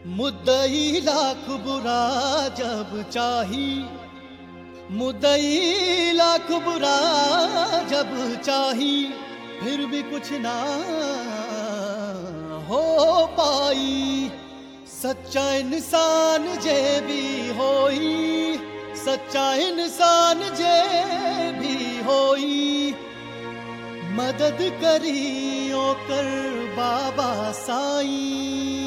मुद्दई लाख बुरा जब चाही मुद्दई लाख बुरा जब चाही फिर भी कुछ ना हो पाई सच्चा इंसान जे भी होई सच्चा इंसान जे भी होई मदद करियो कर बाबा साईं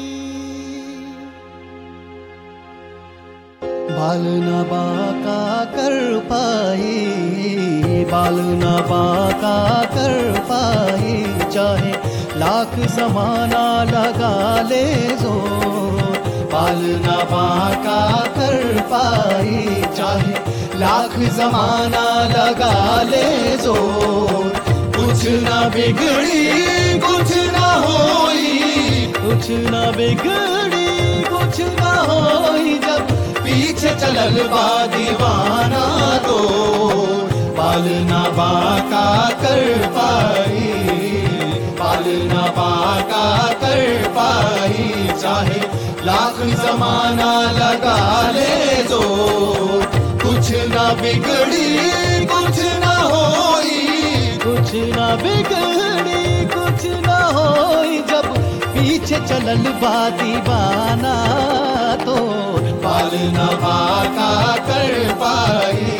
बाल न बाका कर पाए बाल न बाका कर पाए चाहे लाख जमाना लगा ले जो बाल न बाका कर पाए चाहे लाख जमाना लगा ले जो कुछ ना बिगड़ी कुछ ना होई कुछ ना बिगड़ी कुछ ना होई जब पीछे चलल बा दीवाना तो बाल ना बाका कर पाई बाल ना बाका कर पाई चाहे लाख जमाना लगा ले जो कुछ ना बिगड़ी कुछ ना होई कुछ ना बिगड़ी कुछ ना होई जब पीछे चलल बा दीवाना तो बाल न बाका कर पाई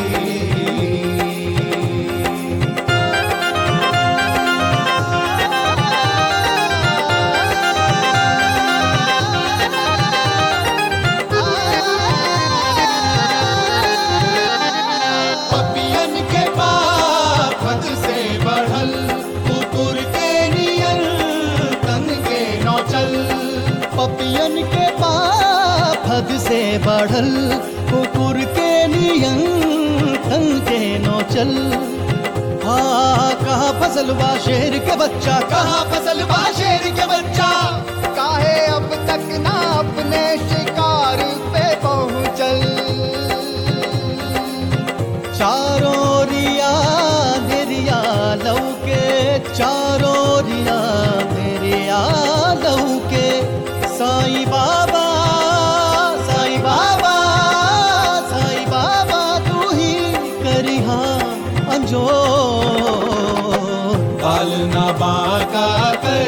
पपियन के पाप हद से बढ़ल कुकुर के नियर तन के नौचल पपियन के पाप हद से बढ़ल कुकुर के नियन तन के नौचल हाँ कहाँ फसल बा शेर के बच्चा कहाँ फसल बा शेर के बच्चा काहे अब तक ना अपने शिकार पे पहुंचल चारों रिया मेरिया लौके चारों रिया मेरिया लौके साईं बाबा साईं बाबा साईं बाबा तू ही करिहा अंजो बाल ना बाका कर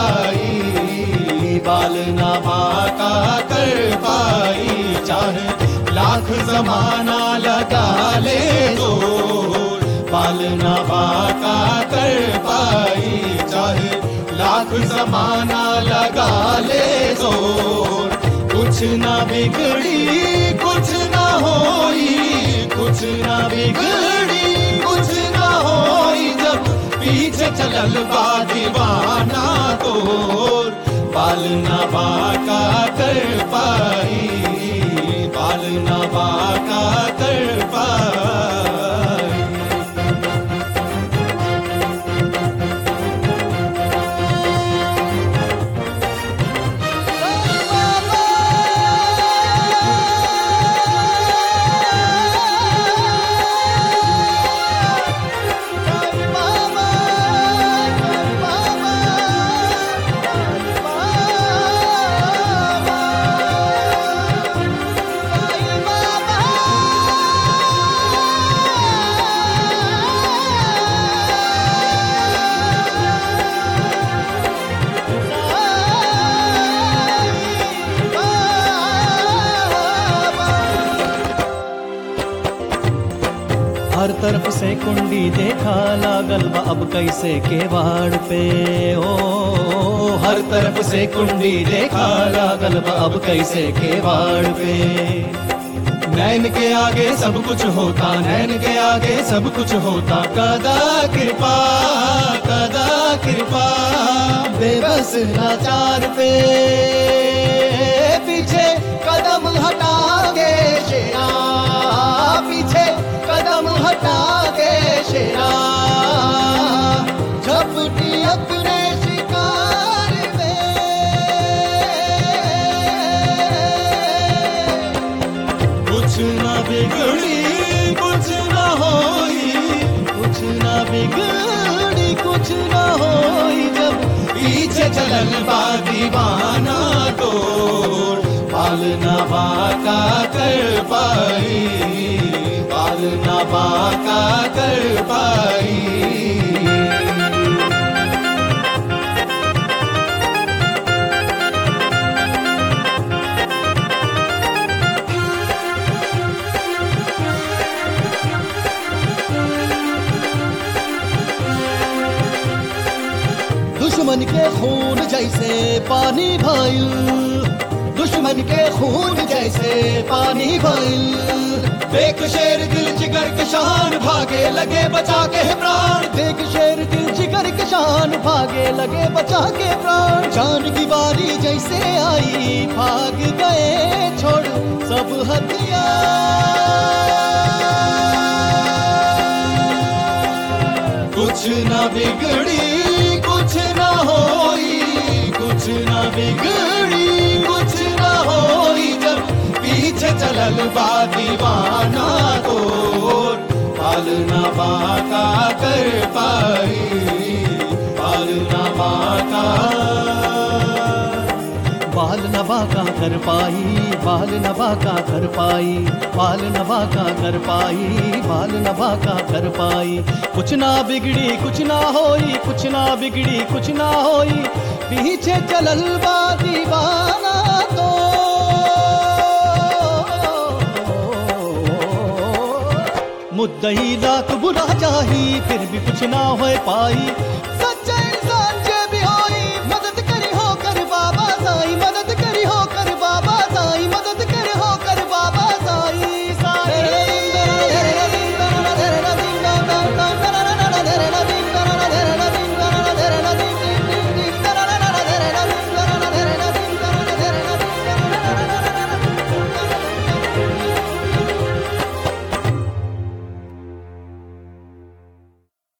पाई बाल ना बाका कर पाई चाहे लाख जमाना लगा ले तो बाल ना बाका कर पाई चाहे लाख जमाना लगा ले तो कुछ ना बिगड़ी कुछ ना होई कुछ ना बिगड़ी कुछ ना होई जब पीछे चलल बा दीवाना तो बाल ना बाका कर पाई बाल ना बाका कर पाई हर तरफ से कुंडी देखा लागल बा अब कैसे केवाड़ पे ओ हर तरफ से कुंडी देखा लागल बा अब कैसे केवाड़ पे नैन के आगे सब कुछ होता नैन के आगे सब कुछ होता कदा कृपा कदा कृपा बेबस लाचार पे पीछे कदम हटा के शेरा पीछे कदम हटा के शेरा झपटी अपने शिकार में कुछ ना बिगड़ी कुछ ना होई कुछ ना बिगड़ी कुछ ना होई जब पीछे चलल बा दीवाना तो बाल न बाका कर पाई बाल न बाका कर पाई दुश्मन के खून जैसे पानी भइल दुश्मन के खून जैसे पानी भइल देख शेर दिल जिगर के शान भागे लगे बचा के प्राण देख शेर दिल जिगर के शान भागे लगे बचा के प्राण जान की बारी जैसे आई भाग गए छोड़ सब हथियार कुछ न बिगड़ी कुछ न होई कुछ न बिगड़ी कुछ न होई जब पीछे चलल बा दीवाना तोर पाल न बाका कर पाई पाल न बाका बाल नबा का कर पाई बाल नबा का कर पाई बाल नबा का कर पाई बाल नबा का कर पाई कुछ ना बिगड़ी कुछ ना होई कुछ ना बिगड़ी कुछ ना होई पीछे चलल बा दीवाना तो मुद्दई लाख बुरा चाही फिर भी कुछ ना हो पाई